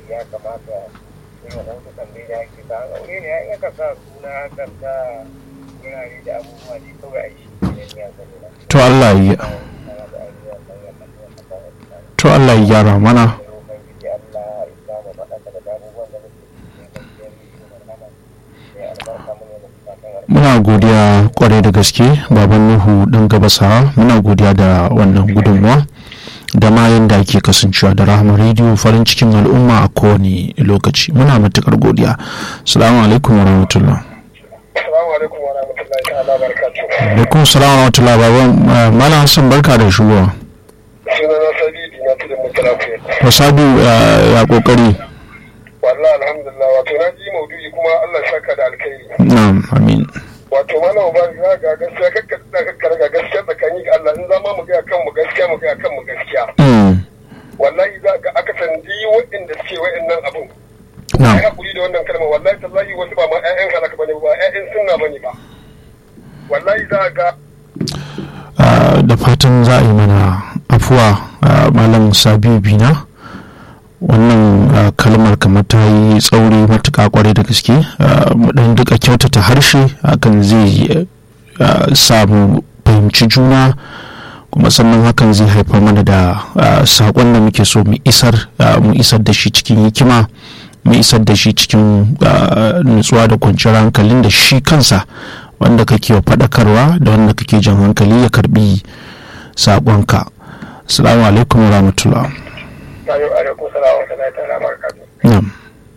ya kamata irin hotunan da ya ke ta aure ne ya iya ka sa suna kan sa wurare da abubuwa ne kawai a shi ne ya zama na to Allah ya to Allah ya gyara mana ubangiji Allah ya samu faɗaka da abubuwan da muke cikin kwanciyar rahama ya albarka mu ne da fatan muna godiya kwarai da gaske baban nuhu dan gabasawa muna godiya da wannan gudunmuwa da ma yadda ake kasancewa da rahama rediyo farin cikin al'umma a kowane lokaci muna matukar godiya salamu alaikum wa rahmatullah Assalamu alaikum wa rahmatullahi ta'ala barakatuh. alaikum salam wa rahmatullah baban uh, malam hassan barka da shigowa Suna na Sadidi na tudun Mutalafi. wasabi uh, ya kokari Wallahi alhamdulillah wato na ji maudu'i kuma Allah ya saka da alkhairi. na'am amin Wato mana ba za ga gaskiya kakka da kakka ga gaskiya tsakani ga Allah in zama mu ga kan mu gaskiya mu ga kan mu gaskiya. mm. Wallahi za ga aka sandi waɗanda suke waɗannan abun. Ai na'am hakuri da wannan kalma wallahi tallahi wasu ba ma ƴaƴan halaka bane ba ƴaƴan sunna bane ba. Wallahi za ga Uh, da fatan za a yi mana afuwa uh, malam sabiu bina wannan uh, kalmar kamar ta yi tsauri matuƙa kwarai da gaske uh, mu dan duka kyautata harshe hakan zai uh, samu fahimci juna kuma sannan hakan zai haifar mana da uh, saƙon da muke so mu isar uh, mu isar da shi cikin hikima mu isar da shi cikin uh, nutsuwa da kwanciyar hankalin da shi kansa wanda kake wa faɗakarwa da wanda kake jan hankali ya karbi saƙonka salamu alaikum wa rahmatullah Ayo alaikum salam wa rahmatullahi ta'ala barakatuh. na'am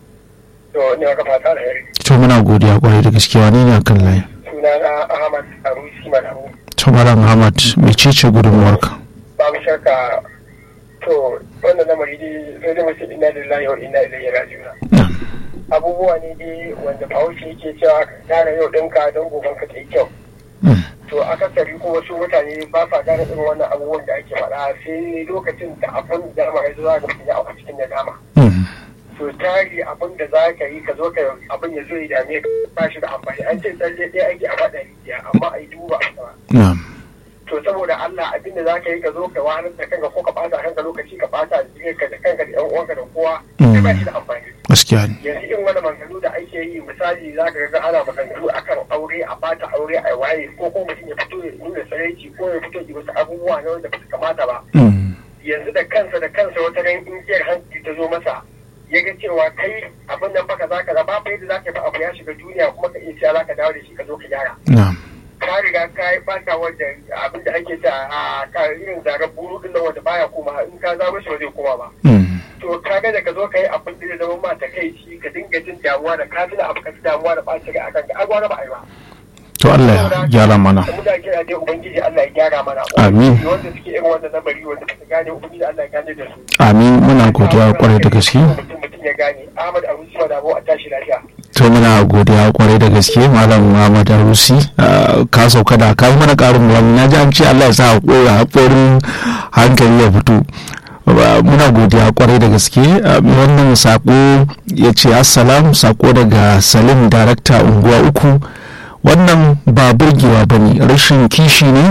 To ni aka fata alheri. to muna godiya kwarai da gaske wani ne akan layi Sunana Ahmad Arusi Madamu. to malam ahmad mecece gudunmuwarka babu shakka to wannan lamari dai sai dai mace inna lillahi wa inna ilaihi raji'un na'am abubuwa ne dai wanda bahaushe yake cewa ka gane yau ɗinka don goben ka ta yi kyau Mm. to akasari ko wasu mutane ba sa gane irin wannan abubuwan da ake faɗa sai lokacin da abin da dama ya zo za ka mutum ya auka cikin nadama Mm. to tari abin da za ka yi ka zo ka abin ya zo ya dame ka ba shi da amfani an ce tsalle ɗaya ake a faɗa rijiya amma a yi duba a sama na'am to saboda Allah abin da za ka yi ka zo ka wahalar da kanka ko ka ɓata kanka lokaci ka ɓata ka da kanka da ƴan uwanka da kowa sai ba shi da amfani gaskiya ne yanzu in wani maganganu da ake yi misali za ka ga ana maganganu akan aure a bata aure a waye ko ko mutum ya fito ya nuna sarauci ko ya fito ya wasu abubuwa na wanda ba su kamata ba Mm. yanzu da kansa da kansa wata ran ingiyar hankali ta zo masa ya ga cewa kai abin nan baka zaka da babu yadda zaka ba abu ya shiga duniya kuma ka iya cewa zaka dawo da shi ka zo ka gyara na'am ka riga ka yi bata wanda abin da ake ta a ka irin zarar buru din nan wanda baya koma in ka zama shi ba zai koma ba Mm. to ka ga da ka zo ka yi abin da zai zama ma ta kai shi ka dinga jin damuwa da ka tuna abu ka ji damuwa da ɓacin rai akan ka agwara ba a yi ba to Allah ya gyara mana da muna kira dai ubangiji Allah ya gyara mana Amin. wanda suke irin wannan lamari wanda suka gane ubangiji Allah ya gane da su amin muna godiya kwarai da gaske mutum mutum ya gane Ahmad Abu Sima da a tashi lafiya to muna godiya kwarai da gaske malam muhammad arusi uh, ka sauka da ka yi mana karin bayani na ji an ce allah ya sa haƙora haƙorin hankali ya fito Ba- muna godiya kwarai da gaske uh, mai wannan sako ya ce assalam sako daga salim darakta unguwa uku wannan ba burgewa ba ne rashin kishi ne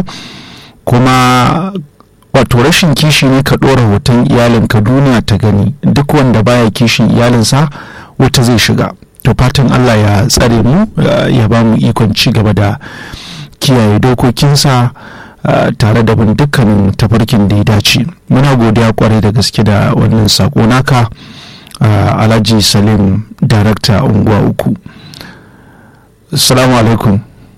kuma wato rashin kishi ne ka ɗora hoton iyalinka duniya ta gani duk wanda baya kishin iyalinsa wata zai shiga to fatan allah ya tsare mu uh, ya ba mu ikon ci gaba da kiyaye dokokinsa uh, tare da bin dukkanin tafarkin da ya dace muna godiya kwarai da gaske da wannan sako naka uh, alhaji salim darakta unguwa uku salamu alaikum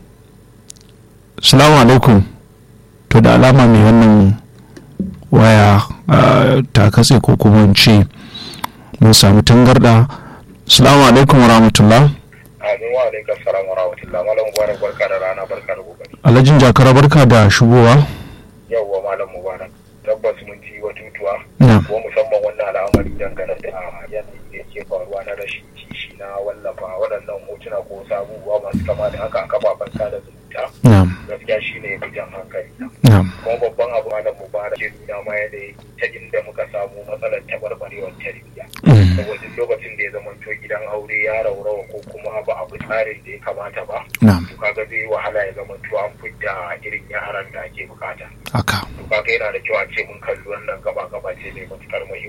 salamu alaikum to da alama mai wannan waya uh, ta katse ko kuma in ce mun samu tangarda salamu alaikum wa rahmatullah Amin wa alaikum salam wa rahmatullah malam mubarak barka da rana barka da kokari alhajin jakara barka da shigowa yawwa malam mubarak tabbas mun ji batutuwa na kuma musamman wannan al'amari dangane da yanayi da yake faruwa na rashin kishi na wallafa waɗannan hotuna ko wasu abubuwa masu kama da haka a kafafen sada zumunta na gaskiya shi ne fi jan hankali na na kuma babban abu malam mubarak ke nuna ma yadda ta inda muka samu matsalar tabarbarewar tarbiyya mm, saboda lokacin da ya zama to gidan aure ya raurawa ko kuma ba abu tsarin da ya kamata ba na to kaga zai wahala ya zama to an fidda irin yaran da ake bukata haka to kaga yana da kyau a ce mun kalli wannan gaba gaba ce mai matukar muhimmanci